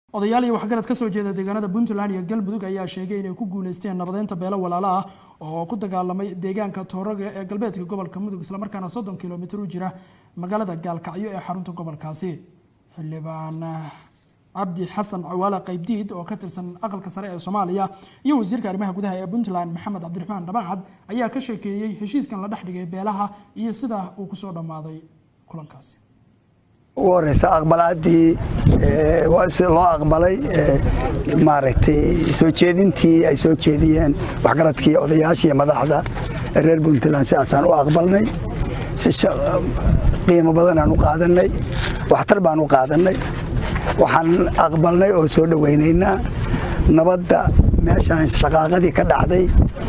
odayaal iyo waxgarad ka soo jeeda deegaanada puntland iyo galmudug ayaa sheegay inay ku guuleysteen nabadeynta beelo walaalo ah oo ku dagaalamay deegaanka tooraga ee galbeedka gobolka mudug islamarkaana soddon kilomitir u jira magaalada gaalkacyo ee xarunta gobolkaasi xildhibaan cabdi xasan cawaale qaybdiid oo ka tirsan aqalka sare ee soomaaliya iyo wasiirka arrimaha gudaha ee puntland maxamed cabdiraxmaan dhabacad ayaa ka sheekeeyey heshiiskan la dhex dhigay beelaha iyo sida uu kusoo dhammaaday kulankaasi ugu horeysa aqbalaadii loo aqbalay maaragtay soo jeedintii ay soo jeediyeen waxgaradkii odayaashii madaxda reer puntland sidaasaan u aqbalnay si qiimo badanaan u qaadanay waxtar baan u qaadanay waxaan aqbalnay oo soo dhowaynaynaa nabadda meeshaan shaqaaqadii ka dhacday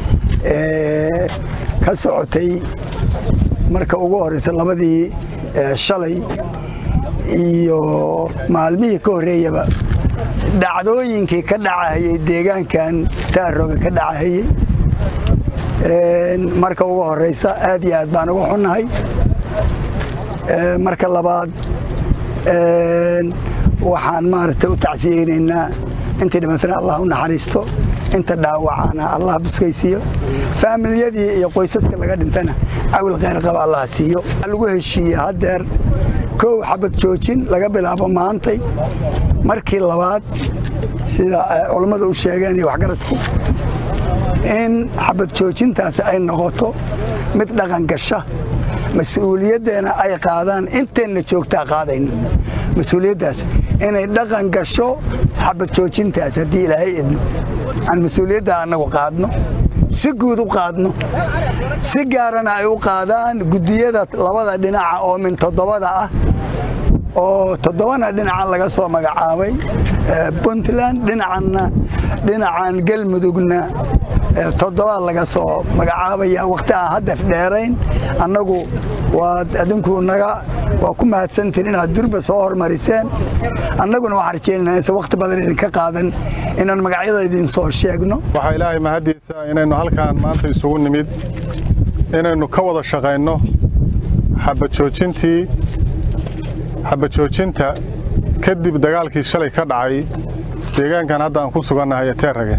ka socotay marka ugu horeysa labadii shalay iyo maalmihii ka horreeyaba dhacdooyinkii ka dhacahayey deegaankan taaroga ka dhacahayey marka ugu horeysa aad iyo aad baan uga xunnahay marka labaad waxaan maaragtay u tacsiyeynaynaa intii dhimatana allah u naxariisto inta dhaawacana allah buskaysiiyo faamilyadii iyo qoysaska laga dhintana cawil kheyr qaba allah siiyo lagu heshiiyey haddeer kow xabad joojin laga bilaabo maantay markii labaad sida culammadu u sheegeen iyo waxgaradku in xabad joojintaasi ay noqoto mid dhaqan gasha mas-uuliyaddeena ay qaadaan inteenna joogtaa qaadayno mas-uuliyaddaas inay dhaqan gasho xabad joojintaas haddii ilaahay idmo aan mas-uuliyadda annagu qaadno si guud u qaadno si gaarana ay u qaadaan guddiyada labada dhinaca oo min toddobada ah oo toddobana dhinacan laga soo magacaabay puntland dhinacanna dhinacan galmudugna toddobaad laga soo magacaabaya wakhti aan haddaf dheerayn annagu waad adinku naga waa ku mahadsantiin inaad durba soo hormariseen annaguna waxaan rajaynaynaa inta wakhti badan idinka qaadan inaan magacyada idin soo sheegno waxaa ilaahay mahaddiisa inaynu halkaan maanta isugu nimid inaynu ka wada shaqayno xabajoojintii xabajoojinta kadib dagaalkii shalay ka dhacay deegaankan hadda aan ku sugannahay ee teerrage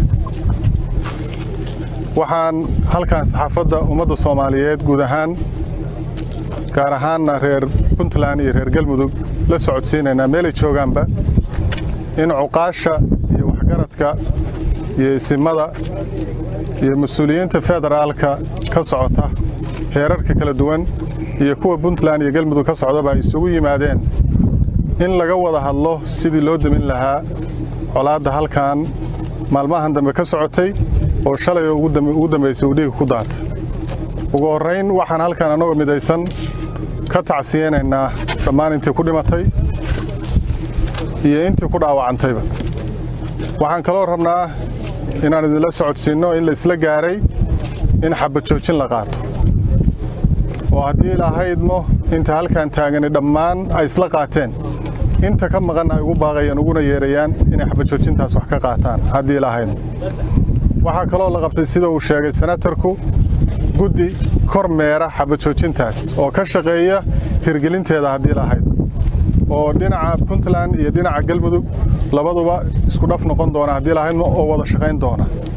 waxaan halkaan saxaafadda ummadda soomaaliyeed guud ahaan gaar ahaanna reer puntland iyo reer galmudug la socodsiinaynaa meelay joogaanba in cuqaasha iyo waxgaradka iyo isimada iyo mas-uuliyiinta federaalka ka socota heerarka kala duwan iyo kuwa puntland iyo galmudug ka socdaba ay isugu yimaadeen in laga wada hadlo sidii loo demin lahaa colaadda halkan maalmahan dambe ka socotay oo shalay oo ugu dambaysay uu dhiiga ku daata ugu horrayn waxaan halkan annagoo midaysan ka tacsiyeynaynaa dhammaan intii ku dhimatay iyo intii ku dhaawacantayba waxaan kaloo rabnaa inaan idinla socodsiinno in la isla gaaray in xabajoojin la qaato oo haddii ilahaydmo inta halkan taagani dhammaan ay isla qaateen inta ka maqanna ay ugu baaqayaan uguna yeerayaan inay xabajoojintaas wax ka qaataan haddii ilahaydmo waxaa kaloo la qabtay sida uu sheegay senatarku guddi kor meera xabajoojintaas oo ka shaqeeya hirgelinteeda haddii lahayd oo dhinaca puntland iyo dhinaca galmudug labaduba isku dhaf noqon doona haddii lahaydmo oo wada shaqayn doona